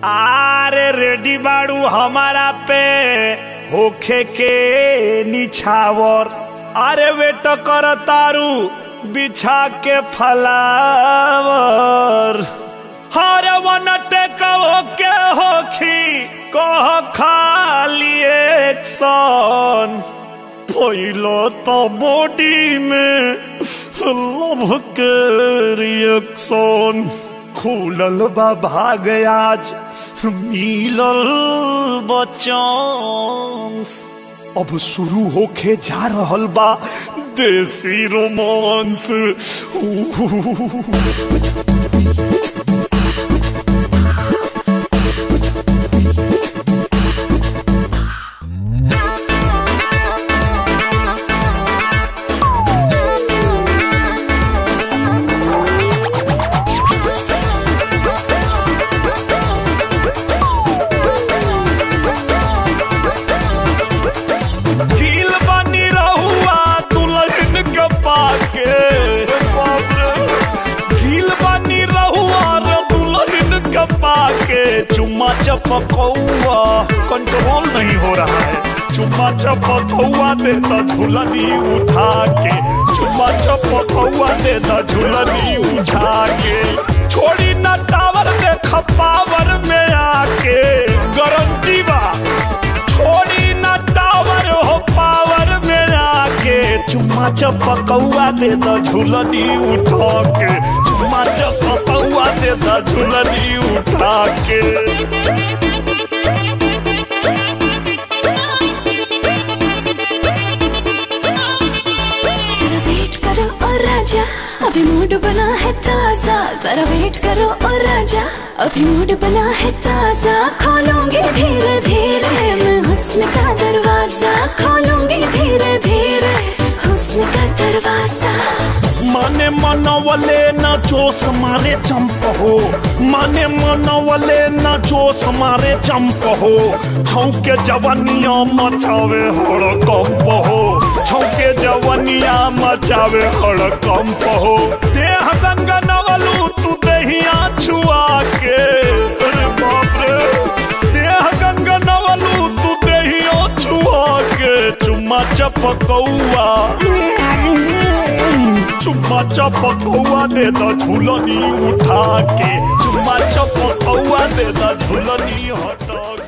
आरे रेडी बाड़ू हमारा पे होखे के निछावर अरे वेट कर तारू बिछा के फलावर हर वन टेक होके होखी कह खाली एक्शन पहलो तो बॉडी में लव के रिएक्शन खुलल बा भाग आज मिलल बचांस अब शुरू होके जा रहल बा देसी रोमांस गिल बनी रहुआ दुल्हन के पाके बाप रे। गिल बनी रहुआ रे दुल्हन के पाके चुम्मा चपकौआ कंट्रोल नहीं हो रहा है चुम्मा चपकौआ दे तो झुलनी उठा के चुम्मा चपकौआ दे तो झुलनी उठा के छोड़ी ना टावर के खपावर में आके गारंटी बा छोड़ी ना टावर हो पावर में आके चुम्मा चपकौआ दे द झुलनी उठा के चुम्मा चपकौआ दे द झुलनी उठा के जरा वेट करो और राजा अभी मूड बना है ताजा जरा वेट करो और राजा अभी मूड बना है ताजा खोलूंगी धीरे धीरे मैं हुस्न का दरवाजा खोलूंगी धीरे धीरे हुस्न का दरवाजा माने मनवले न जोश मारे चंप हो माने मनवले न जोश मारे चंप हो छौके जवनिया मचावे हड़ कंप हो छौके जवनिया मचावे हड़ कंप हो देह गंगा नवलू तू दहिया छुआ के अरे बाप रे देह गंगा नवलू तू दहिया छुआ के चुम्मा चपकौआ चुम्मा चपकौआ दे द झुलनी उठा के चुम्मा चपकौआ दे द झुलनी हटा